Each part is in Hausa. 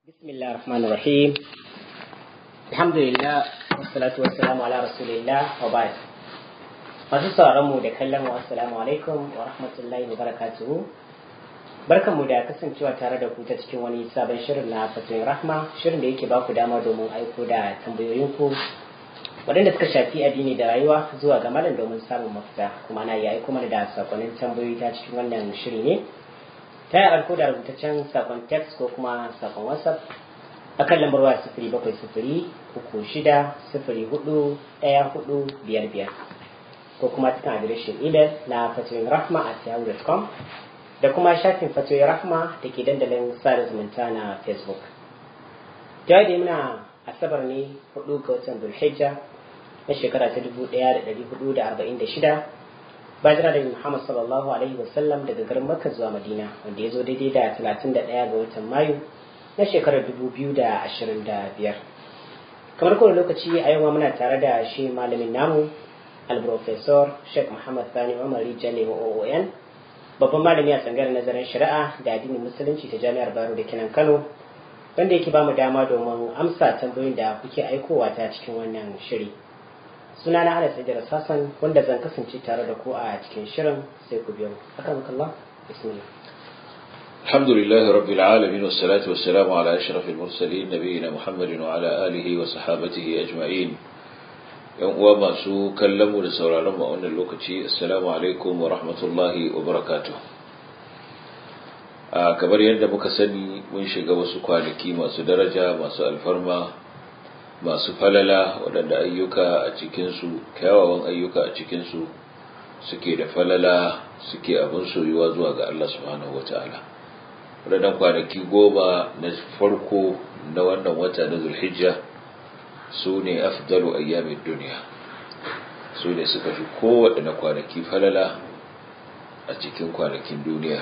بسم الله الرحمن الرحيم الحمد لله والصلاة والسلام على رسول الله وبعد masu sauran mu da kallon mu assalamu alaikum wa rahmatullahi wa barakatuhu barkanmu da kasancewa tare da ku ta cikin wani sabon shirin na fatoyin rahma shirin da yake baku dama domin aiko da tambayoyinku waɗanda suka shafi addini da rayuwa zuwa ga malam domin samun mafita kuma na iya aiko mana da sakonnin tambayoyi ta cikin wannan shiri ne ta yi alko da rubutaccen sakon text ko kuma sakon whatsapp a kan lambar waya sifiri bakwai sifiri uku shida sifiri hudu ɗaya hudu biyar biyar ko kuma cikin adireshin email na fatoyin rahma a yahoo.com da kuma shafin fatoyin rahma da ke dandalin sada zumunta na facebook da muna asabar ne hudu ga watan zulhijja na shekara ta dubu ɗaya da ɗari hudu da arba'in da shida bajira da Muhammad sallallahu alaihi wasallam daga garin Makka zuwa Madina wanda ya zo daidai da 31 ga watan Mayu na shekarar 2025 kamar kowane lokaci a yau muna tare da shi malamin namu al-professor Sheikh Muhammad Sani Umar Rijale wa OON babban malami a tsangar nazarin shari'a da addinin musulunci ta Jami'ar Baro da Kinan Kano wanda yake ba mu dama domin amsa tambayoyin da kuke aikowa ta cikin wannan shiri. suna na Anas Idris Hassan wanda zan kasance tare da ku a cikin shirin sai ku biyo akramakallah bismillah الحمد لله رب العالمين والصلاة والسلام على أشرف المرسلين نبينا محمد وعلى آله وصحابته أجمعين يوم وما سو كلموا لسورة لما أن اللوكتي السلام عليكم ورحمة الله وبركاته kamar yadda muka sani mun shiga wasu kwanaki masu daraja masu alfarma masu falala waɗanda ayyuka a cikinsu kyawawan ayyuka a cikinsu suke da falala suke abin soyuwa zuwa ga Allah subhanahu wata'ala waɗannan kwanaki goma na farko na wannan wata na zulhijja su ne afdalu ayyamin duniya su ne suka fi kowaɗanne kwanaki falala a cikin kwanakin duniya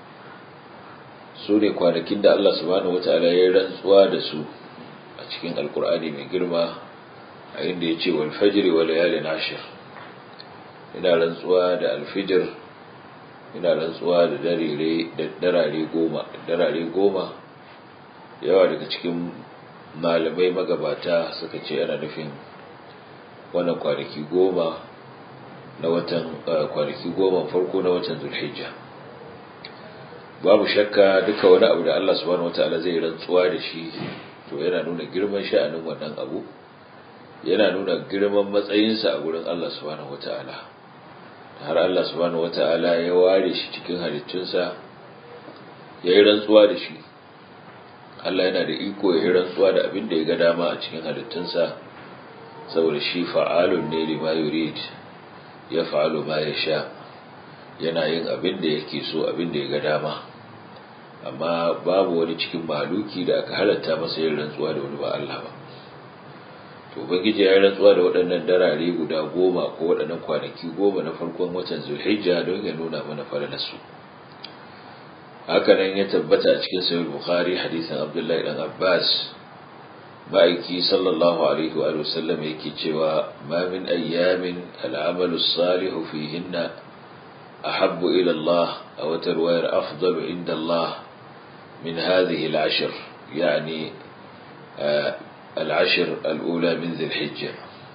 su ne kwanakin da Allah subhanahu wata'ala ya rantsuwa da su a cikin alkur'ani mai girma a inda ya ce walfajiri wa layalin ashir ina rantsuwa da alfijir ina rantsuwa da darare goma darare goma yawa daga cikin malamai magabata suka ce ana nufin wannan kwanaki goma na watan kwanaki goma farko na watan zulhijja babu shakka duka wani abu da Allah subhanahu wataala zai rantsuwa da shi to yana nuna girman sha'anin wannan abu yana nuna girman matsayinsa a gurin Allah subhanahu wata'ala har Allah subhanahu wata'ala ya ware shi cikin halittunsa ya yi rantsuwa da shi Allah yana da iko ya yi rantsuwa da abin da ya ga dama a cikin halittunsa saboda shi fa'alun ne lima yurid ya fa'alu ma ya sha yana yin abin da yake so abin da ya ga dama amma babu wani cikin maluki da aka halatta masa yin rantsuwa da wani ba Allah ba to ubangiji ya yi rantsuwa da waɗannan darare guda goma ko waɗannan kwanaki goma na farkon watan zulhijja don ya nuna mana falalarsu haka nan ya tabbata a cikin sahih bukhari hadisin abdullahi dan abbas ma'aiki sallallahu alaihi wa sallam yake cewa ma min ayyamin al'amalu salihu fihinna ahabbu ila Allah a wata ruwayar afdalu inda Allah من هذه العشر يعني العشر الأولى من ذي الحجة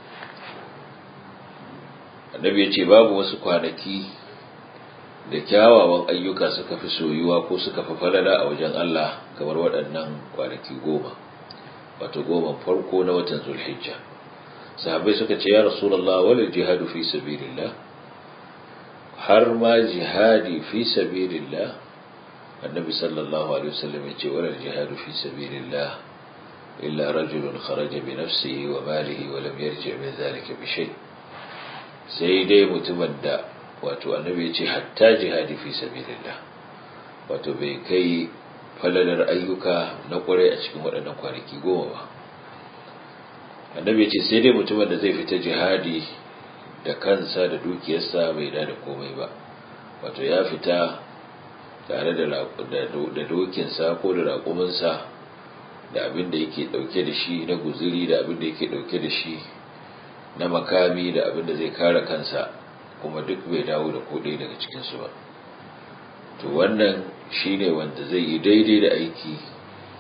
النبي يقول باب وسكوانكي da kyawawan ayyuka suka fi soyuwa ko suka fi falala a wajen Allah kamar waɗannan kwanaki goma wato goma farko na watan zulhijja sahabbai suka ce ya rasulullah wal jihadu fi sabilillah har ma jihadi fi sabilillah النبي صلى الله عليه وسلم يقول ولا الجهاد في سبيل الله إلا رجل خرج بنفسه وماله ولم يرجع من ذلك بشيء سيدي متمدى wato annabi ya ce hatta jihadi fi sabilillah wato bai kai falalar ayyuka na kwarai a cikin waɗannan kwanaki goma ba annabi ya ce sai dai mutumin da zai fita jihadi da kansa da dukiyarsa bai da komai ba wato ya fita tare da dokinsa ko da raƙuminsa da abin da yake ɗauke da shi na guziri da abin da yake ɗauke da shi na makami da abin da zai kare kansa kuma duk bai dawo da kodai daga cikinsu ba to wannan shine wanda zai yi daidai da aiki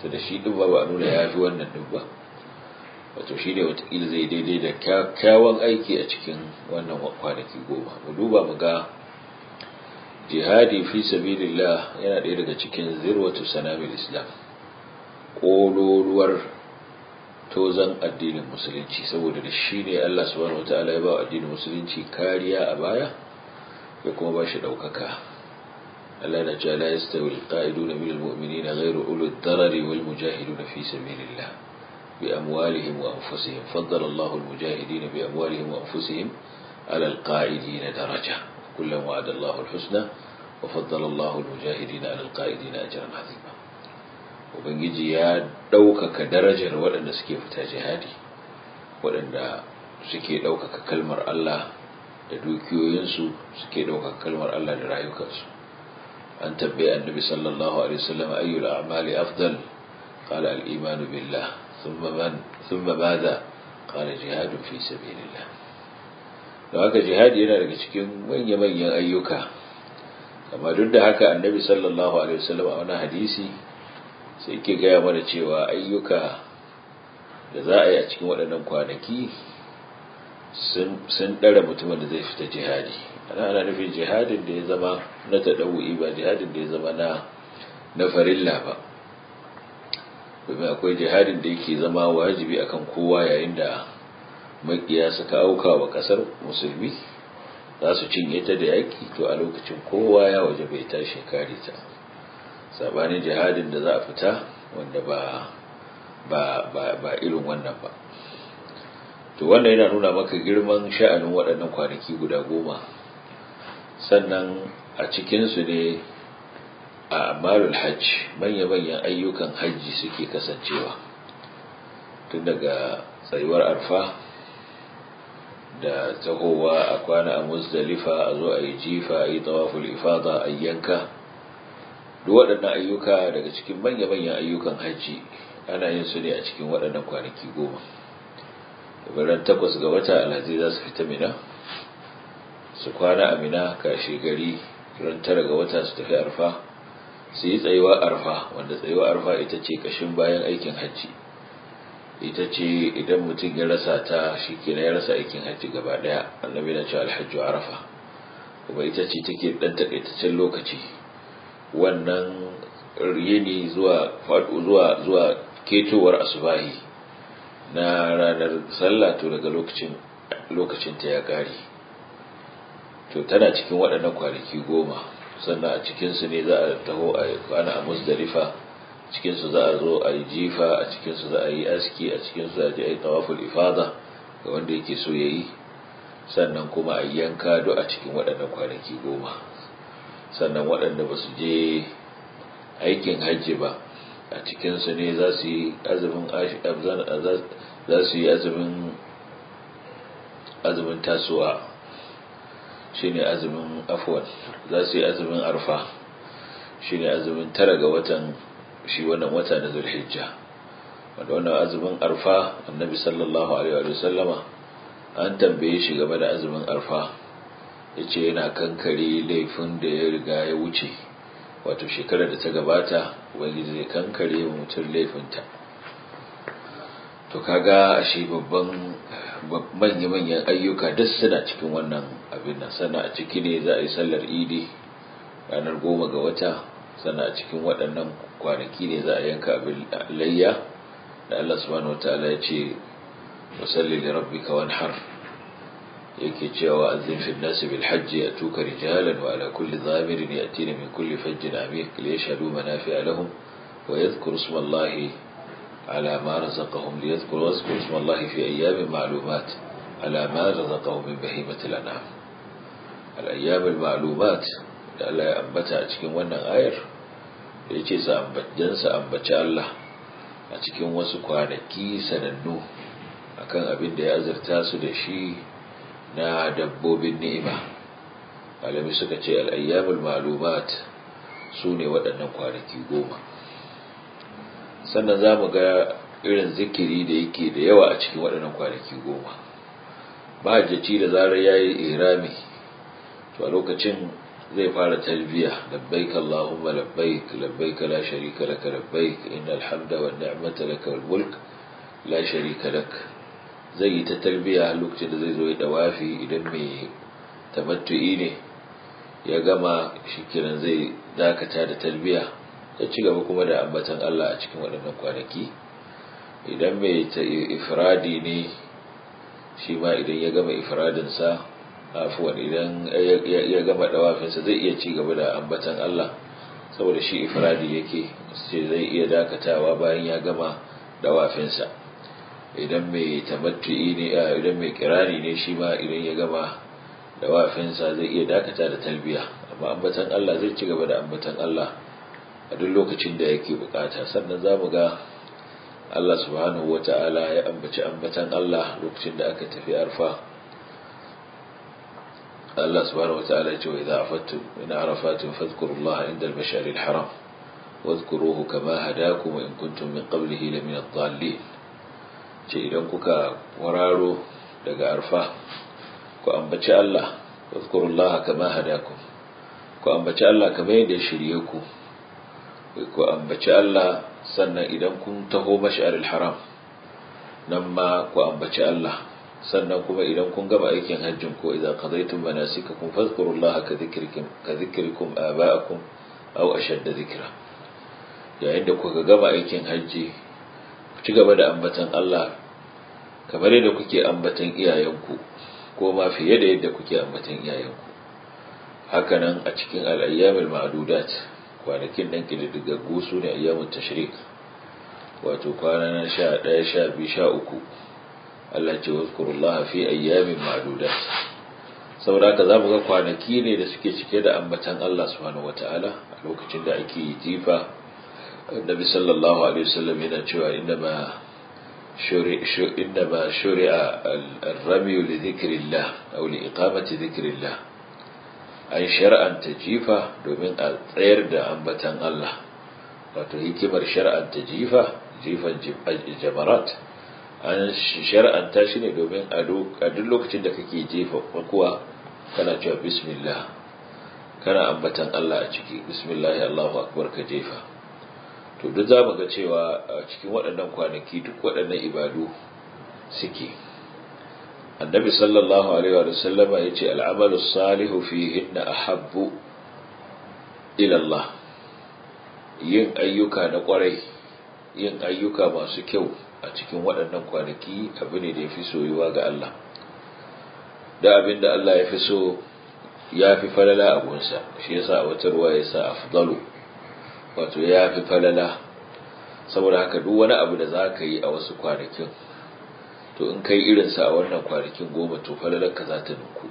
ta da shi ɗin ba ba nuna ya fi wannan ɗin ba wato shi ne watakila zai daidai da kyakkyawan aiki a cikin wannan kwanaki goma mu duba mu ga jihadi fi sabilillah yana ɗaya daga cikin zirwatu sanamil islam ƙololuwar tozan addinin musulunci saboda da shi ne Allah subhanahu wataala ya ba addinin musulunci kariya a baya ya kuma ba shi ɗaukaka Allah na cewa la yastawi alqa'iduna minal mu'minina ghayru ulul darari wal mujahiduna fi sabilillah bi amwalihim wa anfusihim faddala Allahu al mujahidina bi amwalihim wa anfusihim ala al qa'idina daraja kullan wa'ada Allahu al husna wa faddala Allahu al mujahidina ala al qa'idina ajran 'azima ubangiji ya ɗaukaka darajar waɗanda suke fita jihadi waɗanda suke ɗaukaka kalmar Allah da dukiyoyinsu suke ɗaukaka kalmar Allah da rayukansu an tabbai annabi sallallahu alaihi wasallam ayyul a'mali afdal qala al-iman billah thumma man thumma madha qala jihad fi sabilillah da haka jihadi yana daga cikin manyan manyan ayyuka amma duk da haka annabi sallallahu alaihi wasallam a wani hadisi sai ke gaya mana cewa ayyuka da za a yi a cikin waɗannan kwanaki sun ɗara mutumin da zai fita jihadi ana ana nufin jihadin da ya zama na taɗawu'i ba jihadin da ya zama na na farilla ba domin akwai jihadin da yake zama wajibi akan kowa yayin da makiya suka auka wa ƙasar musulmi za su cinye ta da yaƙi to a lokacin kowa ya waje bai tashi kare ta sabanin jihadin da za a fita wanda ba ba ba ba irin wannan ba to wannan yana nuna maka girman sha'anin waɗannan kwanaki guda goma sannan a cikinsu ne a amalul hajj manya-manyan ayyukan hajji suke kasancewa tun daga tsayuwar arfa da tahowa a kwana a musdalifa a zo a yi jifa a yi tawaful ifada a yanka duk waɗannan ayyuka daga cikin manya-manyan ayyukan hajji ana yin su ne a cikin waɗannan kwanaki goma ran takwas ga wata alhazi za su fita mina su kwana a mina kashe gari ran tara ga wata su tafi arfa su yi tsayuwa arfa wanda tsayuwa arfa ita ce kashin bayan aikin hajji ita ce idan mutum ya rasa ta shi kenan ya rasa aikin hajji gaba daya annabi na cewa alhajju arafa kuma ita ce take dan takaitaccen lokaci wannan yini zuwa zuwa zuwa ketowar asubahi na ranar sallah to daga lokacin lokacin ta ya kare to tana cikin waɗannan kwanaki goma sannan a cikinsu ne za a taho a kwana a musdalifa cikinsu za a zo a yi jifa a cikinsu za a yi aski a cikinsu za a je a yi tawaful ifada ga wanda yake so ya yi sannan kuma a yanka duk a cikin waɗannan kwanaki goma sannan waɗanda ba su je aikin hajji ba a cikinsu ne za su yi azumin za su yi azumin azumin tasowa shi ne azumin afwan za su yi azumin arfa shi ne azumin tara ga watan shi wannan wata na zulhijja wanda wannan azumin arfa annabi sallallahu alaihi wa sallama an tambaye shi game da azumin arfa ya ce yana kankare laifin da ya riga ya wuce wato shekarar da ta gabata wani zai kankare wa mutum laifinta to kaga ashe babban manya-manyan ayyuka duk suna cikin wannan abin nan sana a ciki ne za a yi sallar idi ranar goma ga wata sana a cikin waɗannan kwanaki ne za a yanka abin layya da Allah subhanahu wataala ya ce wasalli li rabbika wanhar yake cewa azin fi nasi bil hajji atuka rijalan wa ala kulli dhamirin yatina min kulli fajjin amiq li yashhadu manafi'a lahum wa yadhkuru isma Allah ala ma razaqahum li yadhkuru wasku isma Allah fi ayyamin ma'lumat ala ma razaqahum min bahimati al-an'am al ayyam al ma'lumat da Allah ya ambata a cikin wannan ayar da yace sa ambatan sa ambaci Allah a cikin wasu kwanaki sanannu akan abin da ya azurta su da shi na dabbobin ni'ima malami suka ce al'ayyamul malumat su ne waɗannan kwanaki goma sannan za mu ga irin zikiri da yake da yawa a cikin waɗannan kwanaki goma mahajjaci da zarar ya yi irami to a lokacin zai fara talbiya labbaik Allahumma labbaik labbaik la sharika laka labbaik innal hamda wan ni'mata laka wal mulk la sharika lak zai yi ta talbiya lokacin da zai zo ya dawafi idan mai tamattu'i ne ya gama shikenan zai dakata da talbiya ya ci gaba kuma da ambatan Allah a cikin waɗannan kwanaki idan mai ifradi ne shi ma idan ya gama ifradinsa afuwan idan ya gama dawafinsa zai iya ci gaba da ambatan Allah saboda shi ifradi yake sai zai iya dakatawa bayan ya gama dawafinsa idan mai tamattu'i ne idan mai kirani ne shi ma idan ya gama dawafinsa zai iya dakata da talbiya amma ambatan Allah zai ci gaba da ambatan Allah a duk lokacin da yake bukata sannan za mu ga Allah subhanahu wata'ala ya ambaci ambatan Allah lokacin da aka tafi arfa Allah subhanahu wata'ala ya ce wa idza afattum min arafatin fadhkurullaha inda al-mash'ar al-haram wadhkuruhu kama hadakum in kuntum min qablihi la min ad-dallin ce idan kuka wararo daga arfa ku ambaci Allah wadhkurullaha kama hadakum ku ambaci Allah kamar yadda shirye ku ku ambaci Allah sannan idan kun taho mash'aril haram nan ma ku ambaci Allah sannan kuma idan kun gama aikin hajjin ko idan qadaytum manasikakum fadhkurullaha ka dhikrikum ka dhikrikum aba'akum aw ashadda dhikra yayin da kuka gama aikin hajji ku ci gaba da ambatan Allah kamar yadda kuke ambatan iyayenku ko ma fiye da yadda kuke ambatan iyayenku hakanan a cikin al-ayyamil ma'dudat kwanakin nan kididdigaggu su ne ayyamun tashrik wato kwana na sha ɗaya sha biyu sha uku Allah ce wazkurullah fi ayyamin ma'dudat saboda haka zamu ga kwanaki ne da suke cike da ambatan Allah subhanahu wataala a lokacin da ake jifa Annabi sallallahu alaihi wasallam yana cewa innama إنما شرع الرمي لذكر الله أو لإقامة ذكر الله an shar'anta jifa domin a tsayar da ambatan Allah wato hikimar shar'anta jifa jifan jamarat an shar'anta shi ne domin a duk lokacin da kake jefa kuwa kana cewa bismillah kana ambatan Allah a ciki bismillah Allahu akbar ka jefa to duk za mu ga cewa a cikin waɗannan kwanaki duk waɗannan ibadu suke annabi sallallahu alaihi wa sallama ya ce al'amalu salihu fihinna ahabbu ila Allah yin ayyuka na kwarai yin ayyuka masu kyau a cikin waɗannan kwanaki abu ne da ya fi soyuwa ga Allah da abin da Allah ya fi so ya fi falala a gunsa shi yasa a wata ruwa ya sa afdalu wato ya fi falala saboda haka duk wani abu da za ka yi a wasu kwanakin to in kai irinsa a wannan kwanakin goma to falalarka za ta ninku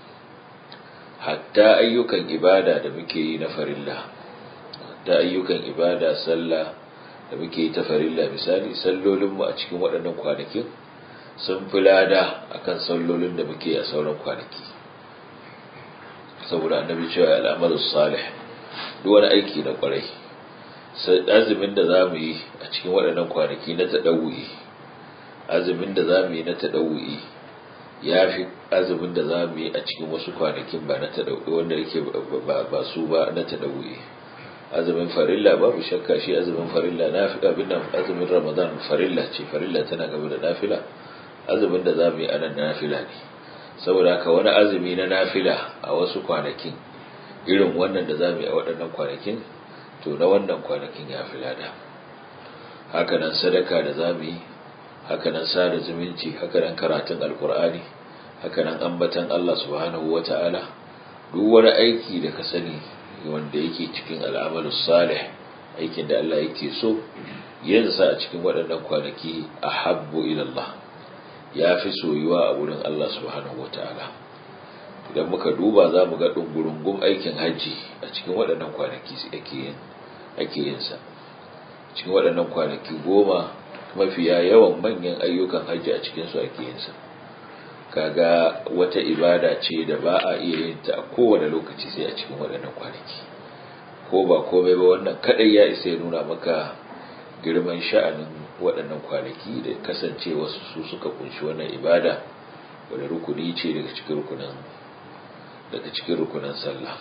hatta ayyukan ibada da muke yi na farilla hatta ayyukan ibada sallah da muke yi ta farilla misali sallolinmu a cikin waɗannan kwanakin sun fi lada akan sallolin da muke a sauran kwanaki saboda annabi cewa al'amalu salih duk wani aiki na kwarai azumin da za mu yi a cikin waɗannan kwanaki na taɗawuyi azumin da za mu yi na taɗawu'i ya fi azumin da za mu yi a cikin wasu kwanakin ba na taɗawu'i wanda yake ba su ba na taɗawu'i azumin farilla babu shakka shi azumin farilla na fi abin nan azumin ramadan farilla ce farilla tana gaba da nafila azumin da za mu yi anan nafila ne saboda haka wani azumi na nafila a wasu kwanakin irin wannan da za mu yi a waɗannan kwanakin to na wannan kwanakin ya fi lada hakanan sadaka da za mu yi hakanan sada zumunci hakanan karatun alkur'ani hakanan ambatan Allah subhanahu wata'ala duk wani aiki da ka sani wanda yake cikin al'amalu salih aikin da Allah yake so yin sa a cikin waɗannan kwanaki ahabbu ila Allah ya fi soyuwa a wurin Allah subhanahu wata'ala idan muka duba za mu ga ɗungurungun aikin hajji a cikin waɗannan kwanaki ake yin sa cikin waɗannan kwanaki goma mafiya yawan manyan ayyukan hajji a cikinsu ake yin sa kaga wata ibada ce da ba a iya yin ta a kowane lokaci sai a cikin waɗannan kwanaki ko ba komai ba wannan kadai ya isa ya nuna maka girman sha'anin waɗannan kwanaki da kasance wasu su suka kunshi wannan ibada wadda rukuni ce daga cikin rukunan daga cikin rukunan sallah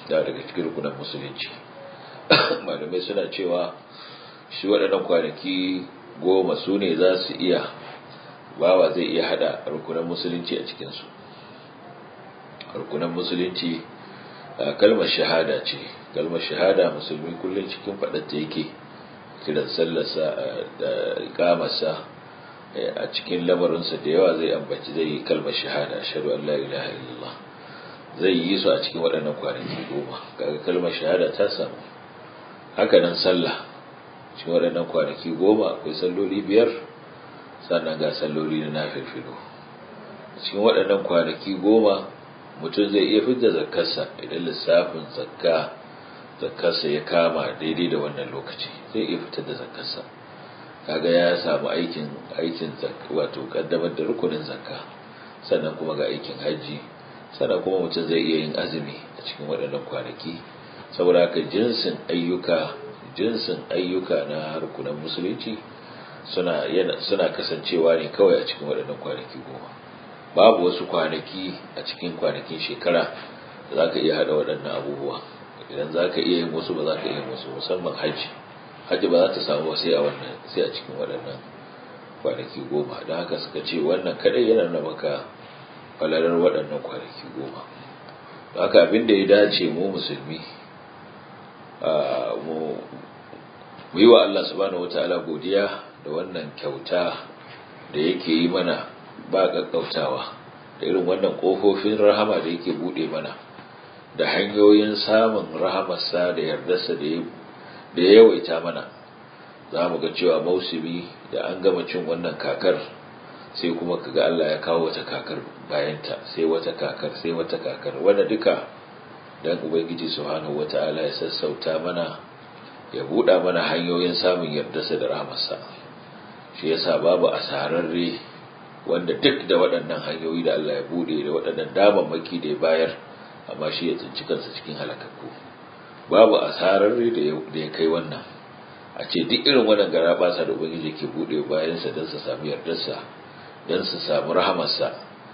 da daga cikin rukunan musulunci malamai suna cewa shi waɗannan kwanaki goma su ne za su iya bawa zai iya hada rukunan musulunci a cikinsu rukunan musulunci kalmar shahada ce kalmar shahada musulmi kullum cikin faɗatta yake kiran sallarsa da ikamarsa a cikin lamarinsa da yawa zai ambaci zai yi kalmar shahada ashhadu an la ilaha illallah zai yi su a cikin waɗannan kwanaki goma kaga kalmar shahada ta samu haka nan sallah cikin waɗannan kwanaki goma akwai salloli biyar sannan ga salloli na nafilfilo cikin waɗannan kwanaki goma mutum zai iya fidda zakkarsa idan lissafin zakka zakkarsa ya kama daidai da wannan lokaci zai iya fitar da zakkarsa kaga ya samu aikin aikin wato kaddamar da rukunin zakka sannan kuma ga aikin hajji sannan kuma mutum zai iya yin azumi a cikin waɗannan kwanaki saboda haka jinsin ayyuka jinsin ayyuka na rukunan musulunci suna suna kasancewa ne kawai a cikin waɗannan kwanaki goma babu wasu kwanaki a cikin kwanakin shekara da za ka iya haɗa waɗannan abubuwa idan za ka iya yin wasu ba za ka iya yin wasu musamman hajji hajji ba za ta samu sai a wannan sai a cikin waɗannan kwanaki goma don haka suka ce wannan kadai yana nuna maka falalar waɗannan kwanaki goma don haka abin da ya dace mu musulmi mu yi wa Allah subhanahu wataala godiya da wannan kyauta da yake yi mana ba gaggautawa da irin wannan ƙofofin rahama da yake buɗe mana da hanyoyin samun rahamarsa da yardarsa da ya yawaita mana za mu ga cewa mausumi da an gama cin wannan kakar sai kuma kaga Allah ya kawo wata kakar bayanta sai wata kakar sai wata kakar wanda duka dan ubangiji subhanahu wataala ya sassauta mana ya buɗa mana hanyoyin samun yardarsa da rahamarsa shi yasa babu asararre wanda duk da waɗannan hanyoyi da Allah ya buɗe da waɗannan damammaki da ya bayar amma shi ya tsinci kansa cikin halakakku babu asararre da ya kai wannan a ce duk irin wannan gara basa da ubangiji ke buɗe bayansa don su samu yardarsa don su samu rahamarsa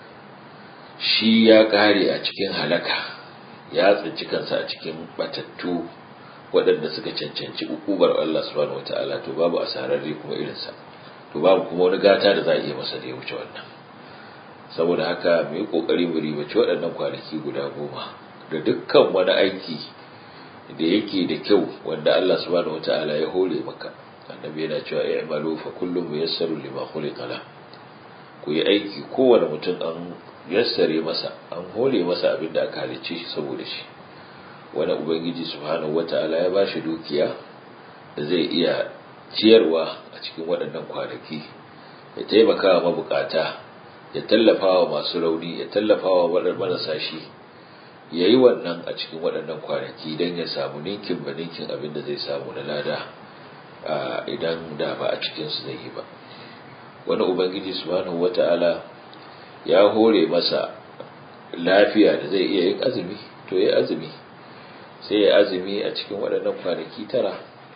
shi ya ƙare a cikin halaka ya tsinci kansa a cikin batattu waɗanda suka cancanci ukubar Allah subhanahu wataala to babu asararre kuma irinsa to babu kuma wani gata da za a iya masa da ya wuce wannan saboda haka mu yi kokari mu ribaci waɗannan kwanaki guda goma da dukkan wani aiki da yake da kyau wanda Allah subhanahu wataala ya hore maka annabi yana cewa i'malu fa kullum muyassaru lima khuliqa la ku yi aiki kowane mutum an yassare masa an hore masa abin da aka halicce shi saboda shi wani ubangiji subhanahu wataala ya bashi dukiya da zai iya ciyarwa a cikin waɗannan kwanaki ya taimaka wa mabukata ya tallafa wa masu rauni ya tallafa wa marasa shi ya yi wannan a cikin waɗannan kwanaki don ya samu ninkin ba ninkin abin da zai samu na lada idan da ba a cikinsu zai yi ba wani ubangiji subhanahu wata'ala ya hore masa lafiya da zai iya yin azumi to ya azumi sai ya azumi a cikin waɗannan kwanaki tara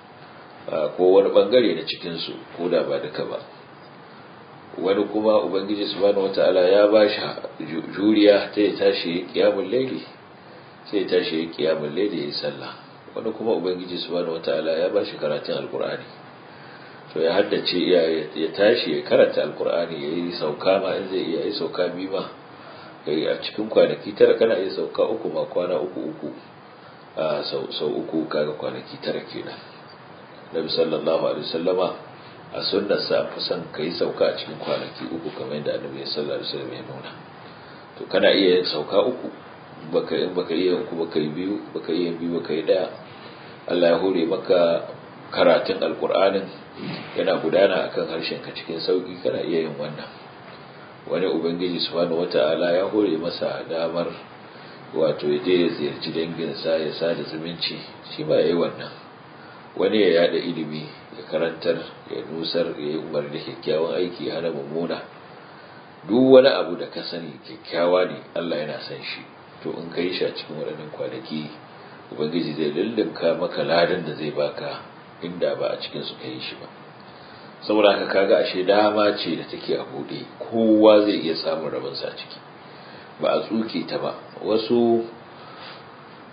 ko wani bangare na cikinsu ko da ba duka ba wani kuma ubangiji subhanahu wata'ala ya ba shi juriya ta ya tashi ya kiyamun laili sai ya tashi ya kiyamun laili ya yi sallah wani kuma ubangiji subhanahu wata'ala ya ba shi karatun alkur'ani to ya haddace ya tashi ya karanta alkur'ani ya yi sauka ma in zai iya yi sauka biyu ma a cikin kwanaki tara kana iya sauka uku ma kwana uku uku sau uku kaga kwanaki tara kenan nabi sallallahu alaihi wasallama a sunnar sa fi son kai sauka a cikin kwanaki uku kamar yadda annabi sallallahu alaihi wasallam ya nuna to kana iya yin sauka uku baka in baka iya uku baka yi biyu baka iya biyu baka yi daya Allah ya hore maka karatun alkur'anin yana gudana akan harshen ka cikin sauki kana iya yin wannan wani ubangiji subhanahu wata'ala ya hore masa damar wato ya je ya ziyarci danginsa ya sada zumunci shi ba ya yi wannan wani ya yada ilimi ya karantar ya nusar ya yi umar da kyakkyawan aiki ya hana mummuna duk wani abu da ka sani kyakkyawa ne Allah yana san shi to in ka yi shi a cikin waɗannan kwanaki ubangiji zai lullunka maka ladan da zai baka inda ba a cikin su ka yi shi ba saboda haka kaga ashe dama ce da take a buɗe kowa zai iya samun rabinsa a ciki ba a tsuke ta ba wasu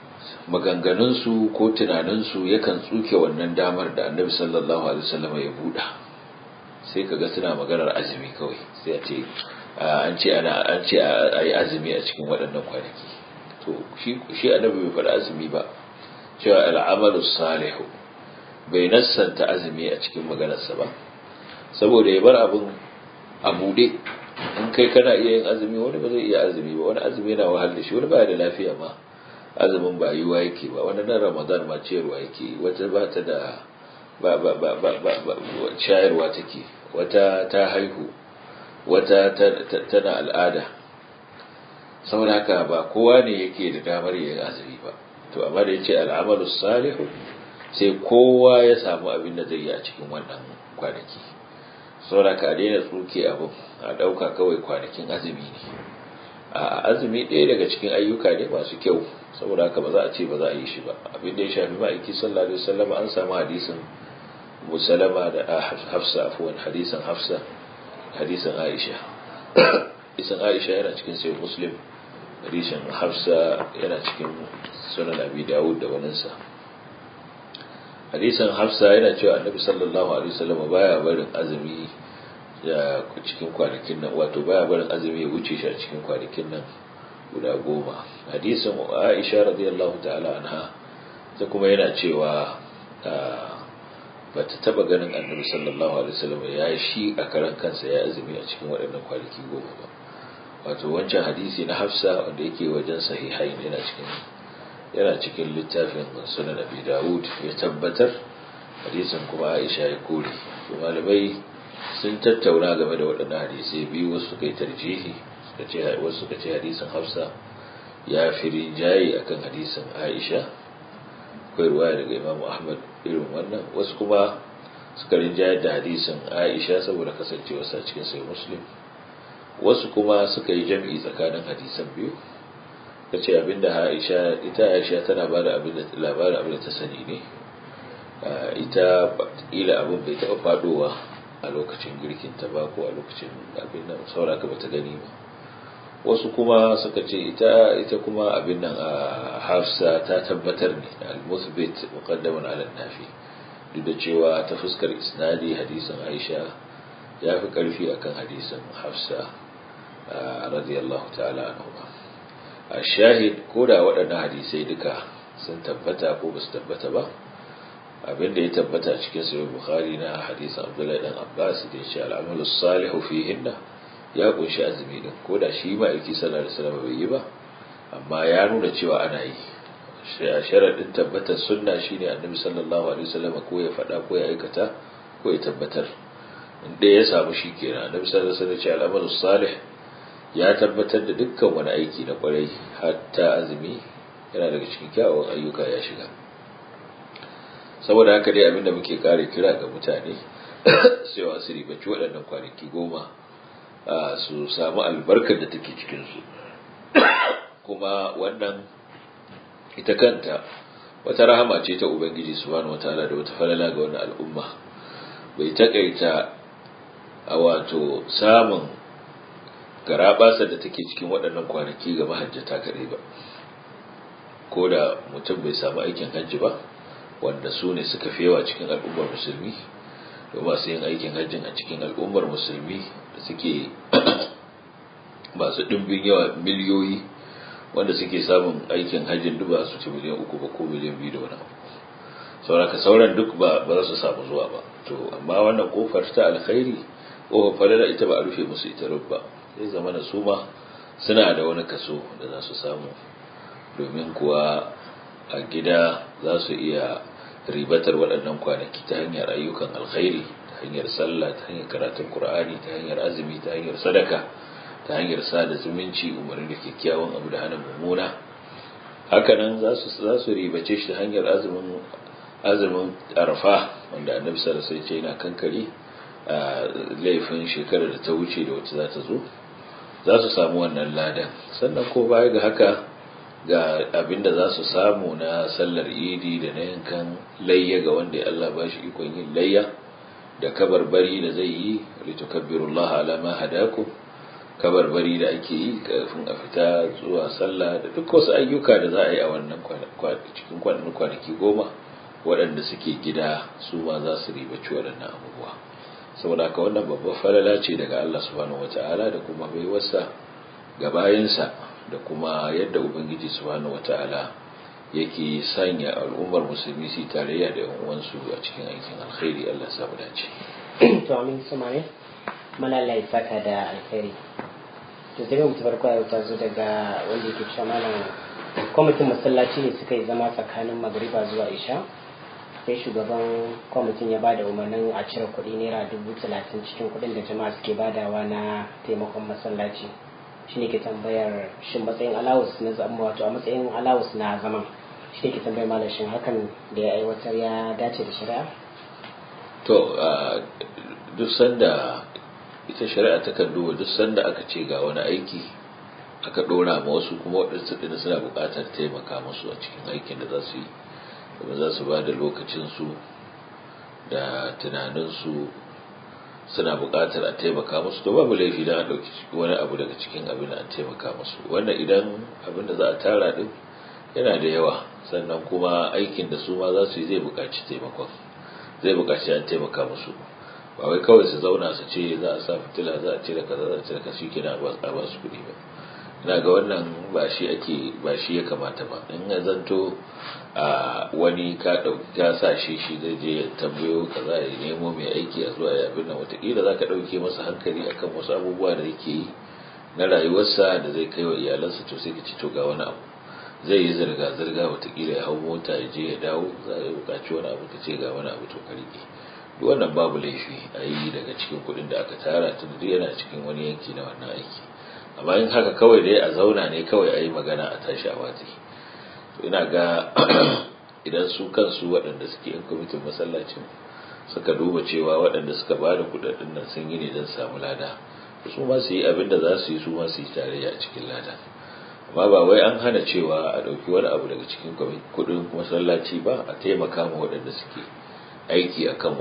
maganganunsu ko tunaninsu yakan tsuke wannan damar da annabi sallallahu alaihi wasallam ya buɗa sai kaga suna maganar azumi kawai sai a ce an ce ana an ce a yi azumi a cikin waɗannan kwanaki to shi shi annabi bai faɗi azumi ba cewa al'amalu salihu bai nassanta azumi a cikin maganarsa ba saboda ya bar abin a buɗe in kai kana iya yin azumi wani ba zai iya azumi ba wani azumi yana wahal da shi wani baya da lafiya ma azumin ba yiwa yake ba wani nan ramadan ma ciyarwa yake wata ba ta da ba ba ba ba ba shayarwa take wata ta haihu wata tana al'ada saboda haka ba kowa ne yake da damar yin azumi ba to amma da yace al'amalu salihu sai kowa ya samu abin da zai yi a cikin wannan kwanaki saboda ka daina tsuke abin a dauka kawai kwanakin azumi ne a azumi ɗaya daga cikin ayyuka ne masu kyau saboda haka ba za a ce ba za a yi shi ba abin da ya shafi ma'aiki sallallahu alaihi wasallam an samu hadisin musalama da hafsa afuwan hadisin hafsa hadisin aisha hadisin aisha yana cikin sai muslim hadisin hafsa yana cikin sunan abi dawud da waninsa hadisin hafsa yana cewa annabi sallallahu alaihi wasallam baya barin azumi ya cikin kwanakin nan wato baya barin azumi ya wuce shi a cikin kwanakin nan guda goma hadisin aisha radiyallahu ta'ala anha ta kuma yana cewa ba ta taba ganin annabi sallallahu alaihi wasallam ya shi a karan kansa ya azumi a cikin waɗannan kwanaki goma ba wato wancan hadisi na hafsa wanda yake wajen sahihai yana cikin yana cikin littafin sunan abi dawud ya tabbatar hadisin kuma aisha ya kore to malamai sun tattauna game da waɗannan hadisai biyu wasu suka yi tarjihi suka ce wasu suka ce hadisin hafsa ya fi rinjaye akan hadisin aisha akwai ruwaya daga imamu ahmad irin wannan wasu kuma suka rinjaye da hadisin aisha saboda kasancewarsa cikin sai muslim wasu kuma suka yi jam'i tsakanin hadisan biyu ta ce abinda aisha ita aisha tana ba da labarin abin da ta sani ne ita ila abin bai taɓa fadowa a lokacin girkin ta ba ko a lokacin abin nan sauraka bata gani ba wasu kuma suka ce ita ita kuma abin nan a hafsa ta tabbatar ne al-musbit muqaddaman ala nafi duk da cewa ta fuskar isnadi hadisin Aisha ya fi karfi akan hadisin Hafsa radiyallahu ta'ala anha a shahid ko da waɗannan hadisai duka sun tabbata ko ba su tabbata ba abin da ya tabbata cikin sahih bukhari na hadisin Abdullahi dan Abbas da ya ce al-amalu salihu fihinna ya kunshi azumi din ko da shi ba aiki sallallahu alaihi wasallam bai yi ba amma ya nuna cewa ana yi sharadin tabbatar sunna shine annabi sallallahu alaihi wasallam ko ya faɗa ko ya aikata ko ya tabbatar inda ya samu shi kenan annabi sallallahu alaihi wasallam ce al'amalu salih ya tabbatar da dukkan wani aiki na kwarai hatta azumi yana daga cikin kyawawan ayyuka ya shiga saboda haka dai abinda muke kare kira ga mutane sai su ribaci waɗannan kwanaki goma su samu albarkar da take cikinsu kuma wannan ita kanta wata rahama ce ta ubangiji subhanahu wataala da wata falala ga wannan al'umma bai takaita a wato samun garabasa da take cikin waɗannan kwanaki ga mahajjata kaɗai ba ko da mutum bai samu aikin hajji ba wanda su ne suka fi yawa cikin al'ummar musulmi da masu yin aikin hajjin a cikin al'ummar musulmi da suke masu ɗimbin yawa miliyoyi wanda suke samun aikin hajjin duk ba su ci miliyan uku ba ko miliyan biyu da wani abu sauraka sauran duk ba za su samu zuwa ba to amma wannan kofar ta alkhairi kofar falala ita ba a rufe musu ita ba sai zama na su ma suna da wani kaso da za su samu domin kuwa a gida za su iya ribatar waɗannan kwanaki ta hanyar ayyukan alkhairi ta hanyar sallah ta hanyar karatun qur'ani ta hanyar azumi ta hanyar sadaka ta hanyar sada zumunci umarni da kyakkyawan abu da hana mummuna hakanan za su za su ribace shi ta hanyar azumin azumin arfa wanda annabi sallallahu alaihi wasallam yana kankare laifin shekarar da ta wuce da wacce za ta zo za su samu wannan ladan sannan ko baya ga haka ga abinda za su samu na sallar idi da na yankan layya ga wanda Allah ba shi ikon yin layya da kabarbari da zai yi litukabbirullaha ala ma hadakum kabarbari da ake yi kafin a fita zuwa sallah da duk wasu ayyuka da za a yi a wannan cikin kwanaki goma waɗanda suke gida su ma za su ribaci waɗannan abubuwa saboda haka wannan babbar falala ce daga Allah subhanahu wata'ala da kuma baiwarsa ga bayansa da kuma yadda ubangiji subhanahu wata'ala yake sanya al'ummar musulmi su tarayya da yan uwansu a cikin aikin alkhairi Allah samu dace to amin suma ne malalla ya saka da alkhairi to sai mu tabar kwaya ta zo daga wanda yake cewa malam kwamitin masallaci ne suka yi zama tsakanin magariba zuwa isha sai shugaban kwamitin ya bada umarnin a cire kuɗi naira dubu talatin cikin kuɗin da jama'a suke badawa na taimakon masallaci shi ne ke tambayar shin matsayin alawus na zama wato a matsayin alawus na zaman shi ne ke tambayar malam shin hakan da ya aiwatar ya dace da shari'a to duk sanda ita shari'a ta kan duba duk sanda aka ce ga wani aiki aka ɗora ma wasu kuma waɗansu ɗin suna buƙatar taimaka musu a cikin aikin da za su yi kuma za su ba da lokacinsu da tunaninsu suna buƙatar a taimaka musu to babu laifi don a ɗauki wani abu daga cikin abin a taimaka musu wannan idan abin da za a tara ɗin yana da yawa sannan kuma aikin da su ma za su yi zai buƙaci taimakon zai buƙaci an taimaka musu ba wai kawai su zauna su ce za a sa fitila za a cire kaza za a cire kaza shi kenan a ba su kuɗi ba ina ga wannan ba shi ake ba shi ya kamata ba in ya zanto a wani ka ɗauki ka sa shi shi zai je ya tambayo kaza ya nemo mai aiki a zuwa ya abin nan wataƙila za ka ɗauke masa hankali akan wasu abubuwa da yake yi na rayuwarsa da zai kai wa iyalansa to sai ka ci to ga wani abu zai yi zirga-zirga watakila ya hau mota ya je ya dawo za a yi bukaci wani abu ka ce ga wani abu to ka rike duk wannan babu laifi a yi daga cikin kuɗin da aka tara tun duk yana cikin wani yanki na wannan aiki amma in haka kawai dai a zauna ne kawai a yi magana a tashi a watsi to ina ga idan su kansu waɗanda suke yan kwamitin masallacin suka duba cewa waɗanda suka ba da kuɗaɗen nan sun yi ne don samu lada su ma su yi abin da za su yi su ma su yi tarayya a cikin lada amma ba wai an hana cewa a ɗauki wani abu daga cikin kudin masallaci ba a taimaka ma waɗanda suke aiki akan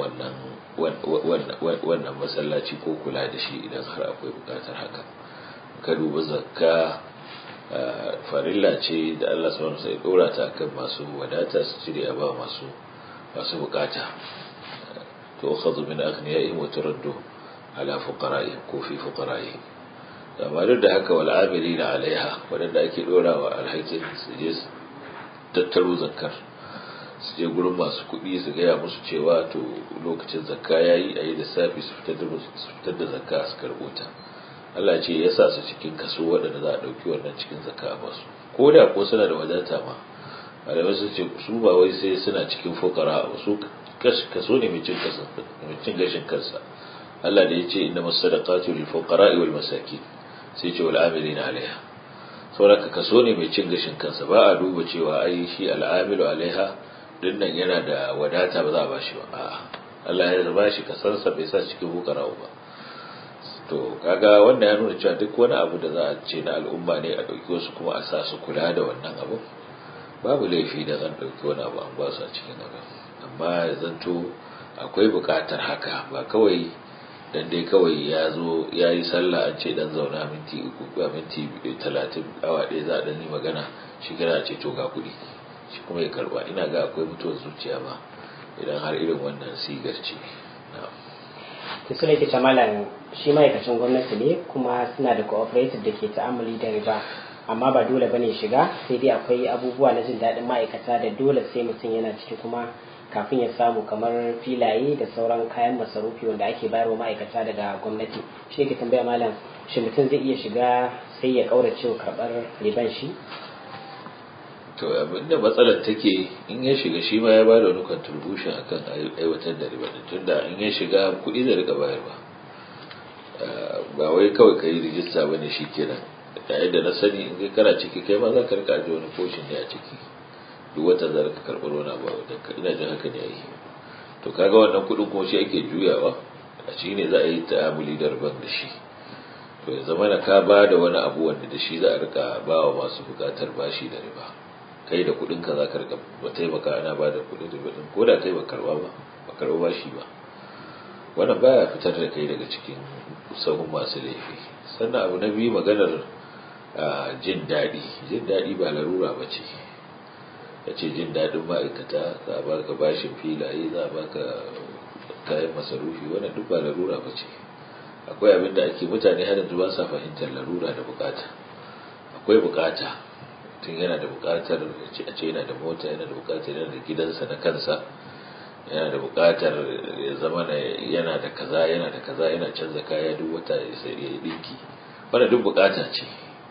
wannan wannan masallaci ko kula da shi idan har akwai buƙatar haka ka duba zakka farilla ce da Allah subhanahu sai dora ta akan masu wadata su cire a ba masu masu buƙata to khadhu min aghniya'ihim wa turaddu ala fuqara'ihim ko fi fuqara'ihim amma duk da haka wal'amiri na alaiha waɗanda ake ɗorawa alhakin su je su tattaro zakar su je gurin masu kuɗi su gaya musu cewa to lokacin zakka ya yi a yi lissafi su fitar da zakka su karɓo ta Allah ce ya sa su cikin kaso waɗanda za a ɗauki wannan cikin zakka a basu ko da ko suna da wadata ma malamai sun ce su ba wai sai suna cikin fukara ba su kaso ne mai cin gashin kansa Allah da ya ce inna masadaqatu lil fuqara'i wal masakin sai ce wal amilina alaiha saboda kaso ne mai cin gashin kansa ba a duba cewa ai shi al'amilu alaiha dinnan yana da wadata ba za a bashi ba a'a Allah ya ba shi kasansa bai sa cikin bukara ba to kaga wannan ya nuna cewa duk wani abu da za a ce na al'umma ne a ɗauki wasu kuma a sa su kula da wannan abu babu laifi da zan ɗauki wani abu an ba su a cikin abu amma ya zanto akwai buƙatar haka ba kawai dan dai kawai ya zo ya yi sallah an ce dan zauna minti uku ba minti talatin awa ɗaya za a ɗan yi magana shi kira ce to ga kuɗi shi kuma ya karba ina ga akwai mutuwar zuciya ba idan har irin wannan sigar ce to su ne ke malam shi ma'aikacin gwamnati ne kuma suna da cooperative da ke ta'amali da riba amma ba dole bane shiga sai dai akwai abubuwa na jin daɗin ma'aikata da dole sai mutum yana ciki kuma kafin ya samu kamar filaye da sauran kayan masarufi wanda ake bayarwa ma'aikata daga gwamnati shi ke tambaya malam shi mutum zai iya shiga sai ya kaurace wa karɓar riban shi to abinda matsalar take in ya shiga shi ma ya ba da wani contribution akan aiwatar da riba tunda in ya shiga kuɗi zai rika bayarwa ba wai kawai ka yi rijista ba ne shi kenan yayin da na sani in kai kana ciki kai ma za ka rika ajiye wani koshin ne a ciki duk wata za ka karɓar wani abu a wajen ka ina jin haka ne a yi to kaga wannan kuɗin kuma shi ake juyawa a shi ne za a yi ta'amuli da riban da shi to ya zama na ka ba da wani abu wanda da shi za a rika ba wa masu buƙatar bashi da riba kai da kuɗin ka za ka rika ba taimaka ana ba da kuɗin riba ɗin ko da kai ba karɓa ba ba karɓa bashi ba wannan baya fitar da kai daga cikin sahun masu laifi sannan abu na biyu maganar jin daɗi jin daɗi ba larura ba ce ya ce jin daɗin ma'aikata za a baka bashin filaye za a baka kayan masarufi wannan duk ba larura ba ce akwai abin da ake mutane har yanzu ba sa fahimtar larura da bukata akwai bukata tun yana da bukatar a ce yana da mota yana da bukatar yana da gidansa na kansa yana da bukatar ya zama yana da kaza yana da kaza yana canza kaya duk wata ya sai ya dinki wannan duk bukata ce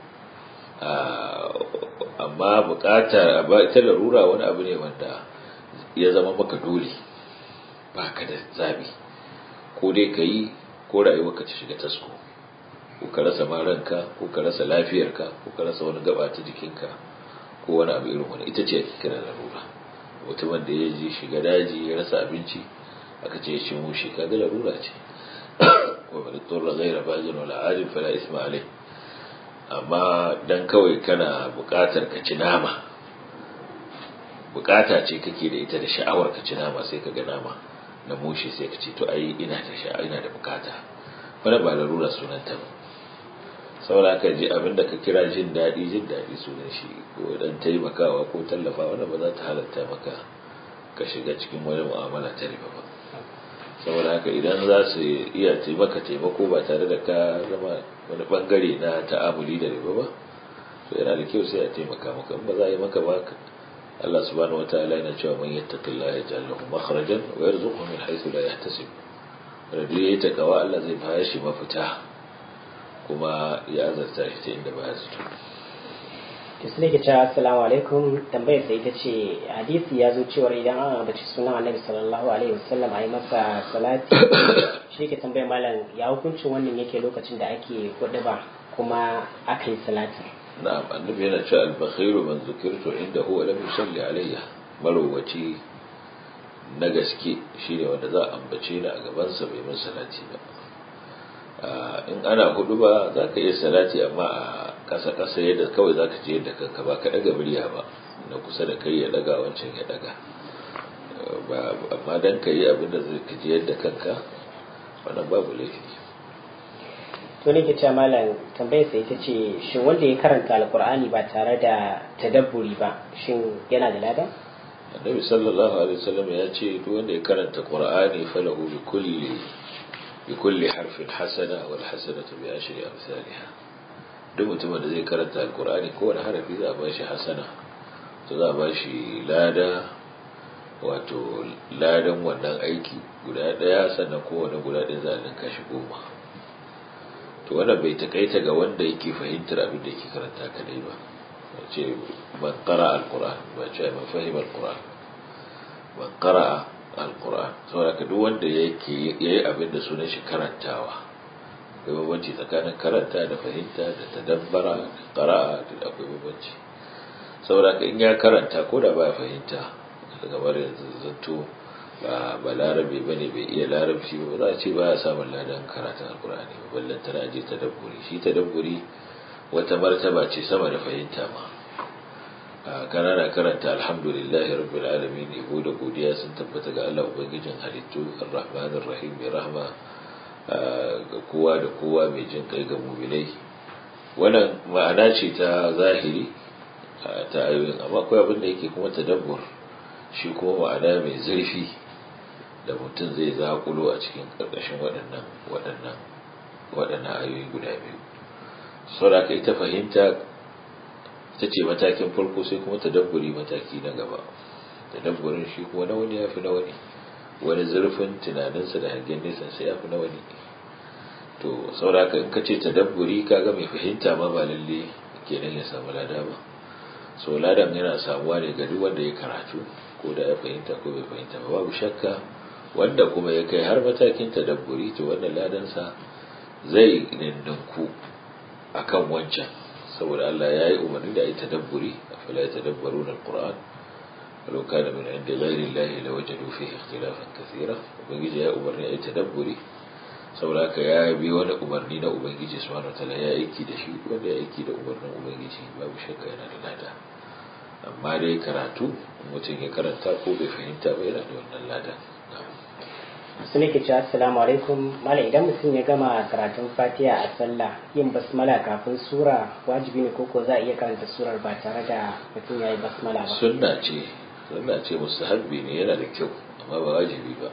amma bukata ba ita larura wani abu ne wanda ya zama maka dole ba ka da zabi ko dai ka yi ko rayuwarka ta shiga tasko ko ka rasa ma ranka ko ka rasa lafiyarka ko ka rasa wani gaba ta jikinka ko wani abu irin wani ita ce ake kira larura mutumin da ya ji shiga daji ya rasa abinci aka ce shi mushi kaga larura ce wa man turra ghayra baghin wala adil fala isma alai amma dan kawai kana buƙatar ka ci nama bukata ce kake da ita da sha'awar ka ci nama sai ka ga nama na mushi sai ka ce to ai ina da sha'a ina da bukata wannan ba larura sunanta ba saboda ka ji abinda ka kira jin daɗi jin daɗi sunan shi ko dan taimakawa ko tallafa wannan ba za ta halatta maka ka shiga cikin wani mu'amala ta riba ba saboda haka idan za su iya taimaka taimako ba tare da ka zama wani bangare na ta'amuli da riba ba to yana da kyau sai a taimaka maka in ba za a yi maka ba Allah subhanahu wataala yana cewa man yattaqillaha yaj'al lahu makhrajan wa yarzuqhu min haythu la yahtasib wanda duk yayi takawa Allah zai bayar shi mafita kuma ya azarta shi ta inda baya zato to sai ke cewa assalamu alaikum tambayar sai ita ce hadisi ya zo cewa idan an ambaci sunan annabi sallallahu alaihi wasallam a yi masa salati shi ke tambayar malam ya hukuncin wannan yake lokacin da ake kuɗi ba kuma aka yi salati na'am annabi yana cewa al-bakhiru man zukirtu indahu wa lam yusalli alayya marowaci na gaske shine wanda za a ambace ni a gaban sa bai min salati ba in ana hudu ba za ka iya salati amma a kasa kasa yadda kawai za ka je yadda kanka ba ka daga murya ba na kusa da kai ya daga wancan ya daga amma dan ka yi abin da zai ka je yadda kanka wannan babu laifi to ne ke cewa malam tambayar sai ita ce shin wanda ya karanta alkur'ani ba tare da tadabburi ba shin yana da lada annabi sallallahu alaihi wasallam ya ce duk wanda ya karanta qur'ani falahu bi kulli bi kulli harfin hasana wal hasanatu bi ashri amsalha duk mutumin da zai karanta alkur'ani kowane harafi za a ba shi hasana to za a ba shi lada wato ladan wannan aiki guda daya sannan kowane guda ɗaya za a linka shi goma to wannan bai takaita ga wanda yake fahimtar abin da yake karanta kadai ba ce man qara alquran ba ce man fahima alquran man qara alquran saboda duk wanda yake yayi abin da sunan shi karantawa akwai bambanci tsakanin karanta da fahimta da tadabbara da qara'a da akwai bambanci saboda in ya karanta ko da ba fahimta daga bar yanzu zanto ba ba larabe ba ne bai iya larabci ba za a ce ba ya samun ladan karatun alkur'ani ba ballan tana je tadabburi shi tadabburi wata martaba ce sama da fahimta ma kana na karanta alhamdulillahi rabbil alamin yabo da godiya sun tabbata ga Allah ubangijin halittu arrahmanir rahim mai rahma ga kowa da kowa mai jin kai ga mu'minai wannan ma'ana ce ta zahiri ta ayoyin amma akwai abin da yake kuma tadabbur shi kuma ma'ana mai zurfi da mutum zai zaƙulo a cikin ƙarƙashin waɗannan waɗannan waɗannan ayoyi guda biyu saboda ita fahimta ita ce matakin farko sai kuma tadabburi mataki na gaba tadabburin shi kuma na wani ya fi na wani wani zurfin tunaninsa da hangen nesa sai ya fi na wani to saboda in ka ce tadabburi kaga mai fahimta ma ba lalle kenan ya samu lada ba so ladan yana samuwa ne ga duk wanda ya karatu ko da ya fahimta ko bai fahimta ba babu shakka wanda kuma ya kai har matakin tadabburi to wannan ladansa zai nindinku akan wancan saboda Allah ya yi umarni da a yi tadabburi a fala ya tadabbaru na Qur'an walau kana min inda ghairi Allah la wajadu fihi ikhtilafan kathira ubangiji ya umarni a yi tadabburi saboda haka ya bi wani umarni na ubangiji subhanahu wataala ya aiki da shi wanda ya aiki da umarnin ubangiji babu shakka yana da lada amma dai karatu mutum ya karanta ko bai fahimta ba yana da wannan lada su ne ke cewa assalamu alaikum mala idan mutum ya gama karatun fatiha a sallah yin basmala kafin sura wajibi ne koko za a iya karanta surar ba tare da mutum ya yi basmala ba sunna ce sunna ce mustahabbi ne yana da kyau amma ba wajibi ba